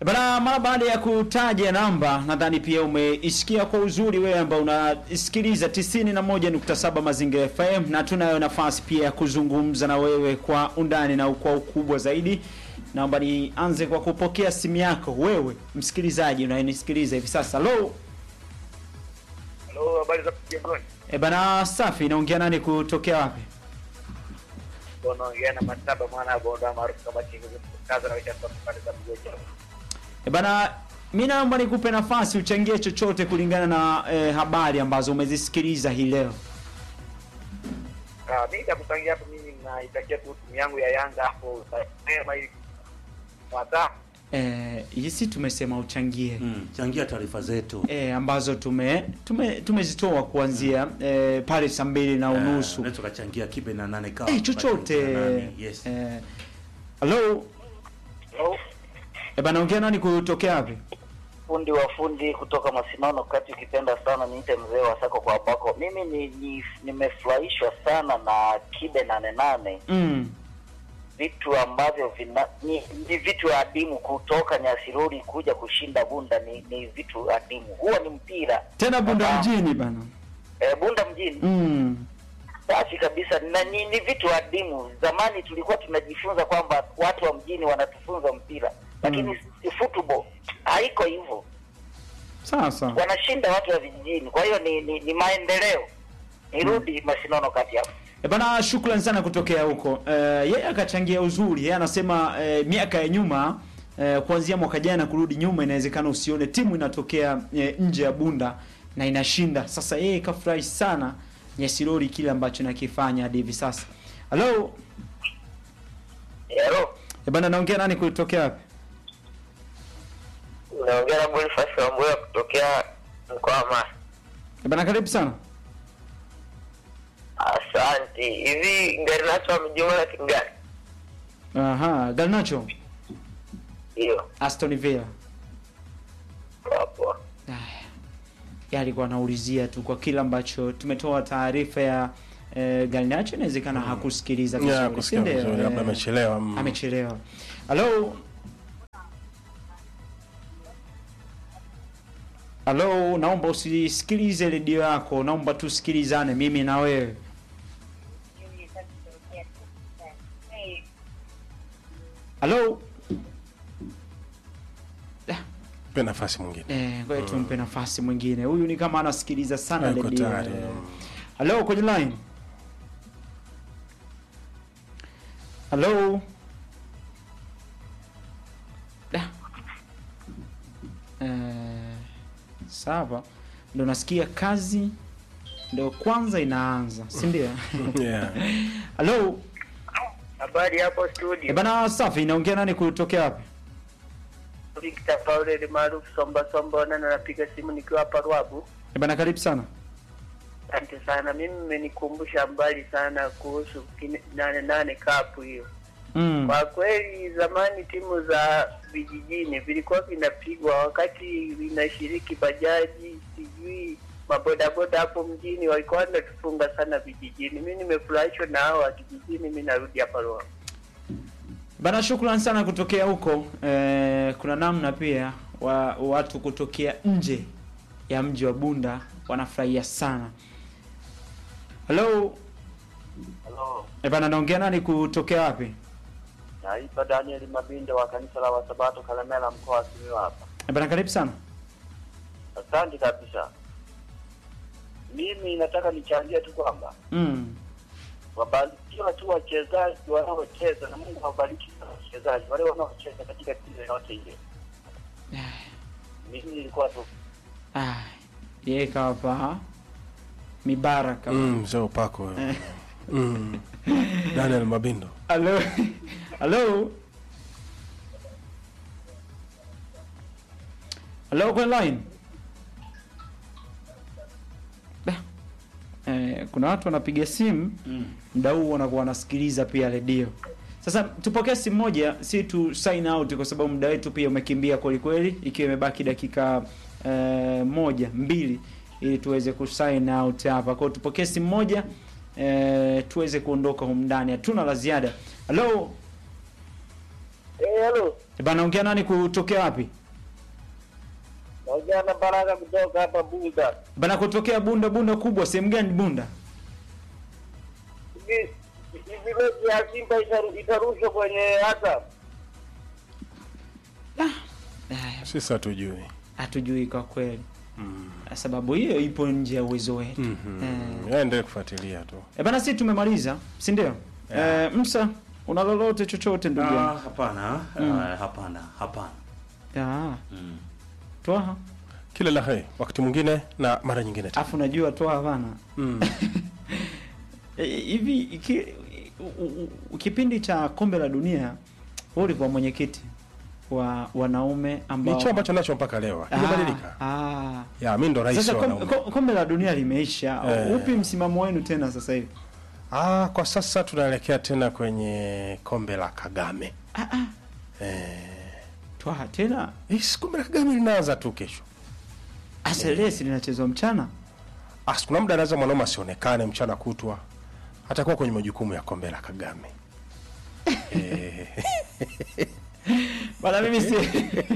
Bana, mara baada ya kutaja namba, nadhani pia umeisikia kwa uzuri wewe ambao unasikiliza 91.7 Mazingira FM, na tunayo nafasi pia ya kuzungumza na wewe kwa undani na kwa ukubwa zaidi. Naomba nianze kwa kupokea simu yako wewe msikilizaji unayenisikiliza hivi sasa. Hello. Halo, habari za mjengoni? E bana, safi. Naongea nani kutokea wapi? Unaongea na Mataba mwana wa Bonda maarufu kama Chingu kaza na wicha kwa pande za Mgoja. E bana, mi naomba nikupe nafasi uchangie chochote kulingana na eh, habari ambazo umezisikiliza hii leo. Ah, mimi nitakupangia hapo mimi naitakia tu timu yangu ya Yanga hapo sema ili mwata Eh, hisi tumesema uchangie Mm, changia taarifa zetu. e, ambazo tume tume tumezitoa kuanzia e, pale saa mbili na unusu Unaweza ukachangia kibe na nane kawa. e, chochote Na nane, Yes. Eh, hello Hello, e, bana ongea nani kutokea wapi fundi wa fundi kutoka Masinono kati, ukipenda sana niite mzee wa sako kwa bako. Mimi ni, ni nimefurahishwa sana na kibe nane nane, mm. vitu ambavyo vina, ni, ni vitu adimu kutoka Nyasiruri kuja kushinda Bunda ni, ni vitu adimu. Huwa ni mpira tena bunda Baba. mjini bana e, Bunda mjini mm. safi kabisa na ni, ni vitu adimu. Zamani tulikuwa tunajifunza kwamba watu wa mjini wanatufunza mpira, lakini Mm. football haiko hivyo. sasa wanashinda watu wa vijijini. Kwa hiyo ni, ni, ni maendeleo. Nirudi Masinono kati hapo. E bana, shukran sana kutokea huko. Eh, yeye akachangia uzuri. Yeye anasema eh, miaka ya nyuma eh, kuanzia mwaka jana kurudi nyuma, inawezekana usione timu inatokea eh, nje ya Bunda na inashinda. Sasa yeye kafurahi sana Nyesirori kile ambacho nakifanya hadi hivi sasa. Hello, Hello. e bana, naongea nani kutokea wapi? Unaongea na Boniface Wambura kutokea mkoa wa Mara. E bana, karibu sana. Asante. Hivi ngari nacho amejuma na timu gani? Aha, Garnacho, Hiyo. Aston Villa. Hapo. Aya, yeye alikuwa anaulizia tu kwa kile ambacho tumetoa taarifa ya eh, Garnacho, inawezekana hakusikiliza Ya, vizuri, si kusikia ndio? vizuri, labda Eh, amechelewa. mm. amechelewa. Halo, halo, naomba usisikilize redio yako, naomba tusikilizane mimi na wewe. Halo, Pe nafasi mwingine. eh, ngoja tumpe nafasi mwingine. Huyu ni kama anasikiliza sana Yuko redio. tayari. Eh, Halo, kwenye line. Halo. Da. Eh, sawa. Ndo nasikia kazi ndo kwanza inaanza, si ndio? Yeah. Halo. habari hapo Eh, studio. bana safi, inaongea nani kutokea wapi? Victor Paul maarufu Somba Somba na napiga simu nikiwa hapa Ruabu. Eh, bana karibu sana. Asante sana. Mimi mmenikumbusha mbali sana kuhusu kine- nane nane kapu hiyo. Mm. Kwa kweli zamani timu za vijijini vilikuwa vinapigwa wakati vinashiriki bajaji, sijui mabodaboda hapo mjini walikuwa wanatufunga sana vijijini. Mi nimefurahishwa na hao wa kijijini, mi narudi hapa Roa. Bana, shukran sana kutokea huko. Eh, kuna namna pia wa, watu kutokea nje ya mji wa Bunda wanafurahia sana. Hello. Hello. Eh, bana naongea nani kutokea wapi? Naitwa Daniel Mabindo wa kanisa la Wasabato Kalemela mkoa wa Simiyu hapa. Eh, bana karibu sana. Asante kabisa. Mimi nataka nichangie tu kwamba Mm. wabarikiwa tu wachezaji wanaocheza na Mungu awabariki sana wachezaji wale wanaocheza katika timu yoyote ile. Mimi nilikuwa tu Ah, yeye kawapa mibaraka. Mm, mzee upako wewe. Mm. Daniel Mabindo. Hello. Hello. Hello kwenye line. Da. Eh, kuna watu wanapiga simu Mm. muda huu wanakuwa wanasikiliza pia redio. Sasa tupokee simu moja, si tu sign out kwa sababu muda wetu pia umekimbia kweli kweli, ikiwa imebaki dakika eh, moja mbili ili tuweze kusign out hapa. Kwa hiyo tupokee simu moja eh, tuweze kuondoka humu ndani. Hatuna la ziada. Hello. Eh, hello. Bana ongea nani kutokea wapi? Naongea na Baraka kutoka hapa Bunda. Bana kutokea Bunda Bunda kubwa sehemu gani Bunda? Hivi hivi mechi ya Simba itaru- itarushwa kwenye Azam. Haya, Sisi hatujui. hatujui kwa kweli. Sababu hiyo ipo nje ya uwezo wetu. Mm. Endelee kufuatilia tu. E bana, sisi tumemaliza, si ndio? Eh, Msa, una lolote chochote ndugu Ah, yangu? hapana ah, hapana hapana Ah, mm. Twaha. Kila la heri wakati mwingine na mara nyingine tena. Afu najua Twaha bana. Mm. Eh, hivi iki- u- u- u- kipindi cha kombe la dunia wewe ulikuwa mwenyekiti wa wanaume ambao Ni chama ambacho nacho mpaka leo. Ah, Imebadilika. ah. Ya, mimi ndo rais Sasa wa kom, wanaume. kom, kombe la dunia limeisha. Eh. Upi msimamo wenu tena sasa hivi? Ah, kwa sasa tunaelekea tena kwenye kombe la Kagame. Eh, Twaha tena hii kombe la Kagame linaanza tu kesho. aselesi linachezwa mchana. Ah, kuna muda anaweza mwanaume asionekane mchana kutwa. Atakuwa kwenye majukumu ya kombe la Kagame. eh, Bana mimi si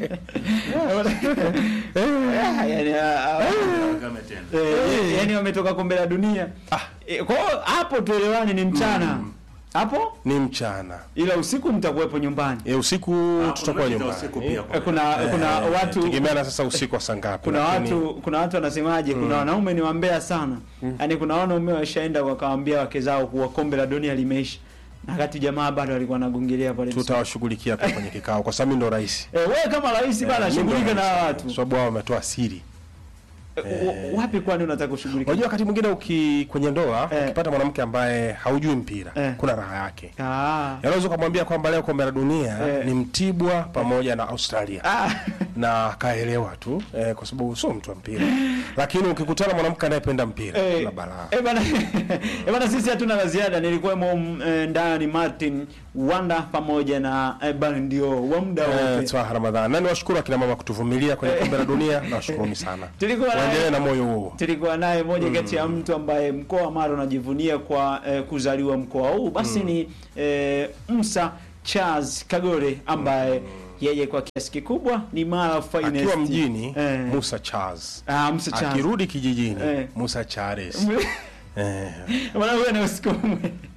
Ah, yani, ah, ah, Kagame tena eh, yani wametoka kombe la dunia. Ah. Eh, Kwa hiyo hapo tuelewani ni mchana. Hapo ni mchana. ila usiku mtakuwepo nyumbani. E, usiku Ah, tutakuwa kuna mechi za nyumbani. usiku pia Eh, kwa- Kuna Eh, kuna watu tegemeana sasa usiku wa saa ngapi. kuna lakini- watu kuna watu wanasemaje, kuna wanaume ni wambea sana. Yaani kuna wanaume washaenda wakawaambia wake zao kuwa kombe la dunia limeisha. Na wakati jamaa bado alikuwa anagongelea pale. tutawashughulikia pia kwenye kikao kwa sababu mimi ndo rais. Eh, wewe kama rais bana Eh, mimi ndo shughulika na rais. watu. Kwa sababu wao wametoa siri. Eh, wa- Wapi kwani unataka kushughulika? Unajua wakati mwingine uki kwenye ndoa Eh. ukipata mwanamke ambaye haujui mpira Eh. kuna raha yake. Ah. Unaweza kumwambia kwamba leo kombe la dunia Eh. ni Mtibwa pamoja na Australia. Ah. na akaelewa tu eh, kwa sababu sio mtu wa mpira, lakini ukikutana mwanamke anayependa mpira Eh, na balaa eh bana, eh bana, sisi hatuna la ziada. Nilikuwemo mm, eh, ndani Martin Wanda pamoja na eh, bana ndio wa muda Eh, wote. Twaha Ramadhani. Na niwashukuru akina mama kutuvumilia kwenye kombe la dunia, nawashukuruni sana. Tulikuwa naye- Waendelee na moyo huo. tulikuwa naye moja kati ya mtu ambaye mkoa wa Mara unajivunia kwa eh, kuzaliwa mkoa huu basi ni eh, Musa Charles Kagore ambaye yeye kwa kiasi kikubwa ni Mara finest Akiwa mjini eh, Musa Charles, ah, Musa Charles akirudi kijijini Eh. Musa Charles. Eh. Bwana wewe na usiku mwema.